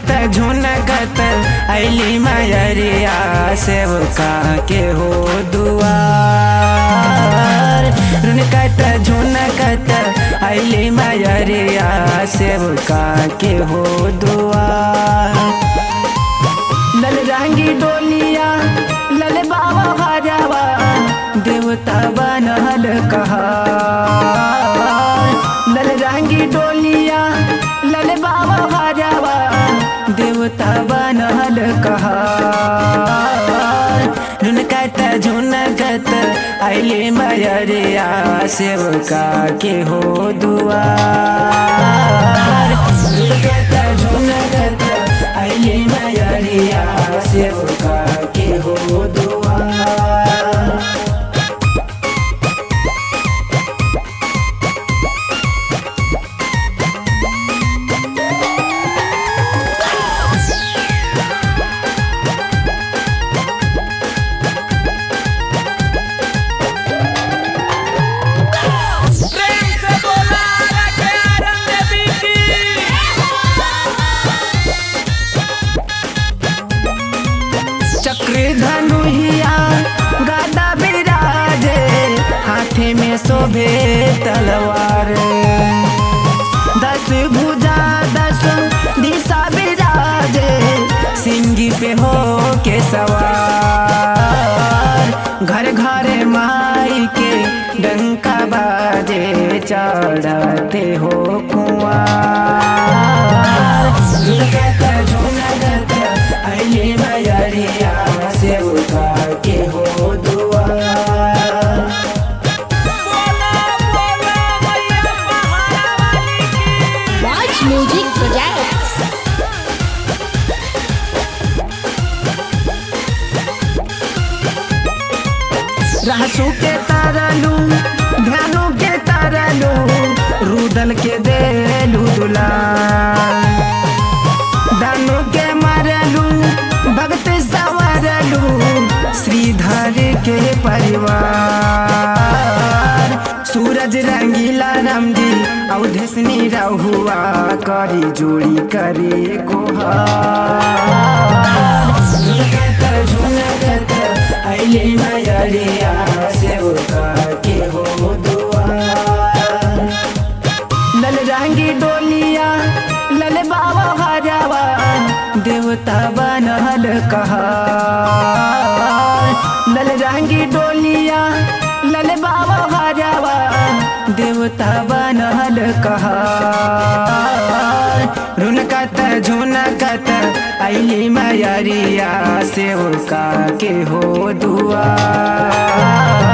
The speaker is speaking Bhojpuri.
रुनकत झुनकत ऐली मयरिया सेवका के हो दुआर रुनकत झुनकत ऐली मयरिया सेवका के हो दुआर लल रंगी डोलिया लल बाबा हजावा देवता बनल कहा लल रंगी डोलिया लल बाबा हजावा देवता बनल कहा रुनकत झुनकत अले मयरिया सेवका के हो दुआर रुनकत झुनकत अले मयरिया सेवका के हो दुआर प्रेम से बोला रखे आरंग देवी की चक्र धनुहिया गदा बिराजे हाथे में शोभे तलवार दस भुजा दस दिशा बिराजे सिंगी पे हो के सवार घर घर माई के डंका बाजे चढ़ते हो कुआर झुनकत झुनकत अइले मयरिया सेवका के हो दुआर बोला बोला मैया पहाड़ा वाली की Watch Music Projects. रहसू के तारलू ध्यानु के तारलू रुदल के देलू दुला दानु के मारलू भक्त संवरलू श्रीधर के परिवार सूरज रंगीला रामजी अवधेशनी रहुआ करी जोड़ी करे गोहार झुनकत झुनकत अइले मयरिया सेवका के हो दुआर लल रंगी डोलिया लल बाबा हजावा देवता बनल कहा लल रंगी डोलिया लल बाबा हजावा देवता बनल कहा रुनकत झुनकत अइली मयरिया सेवका के हो दुआर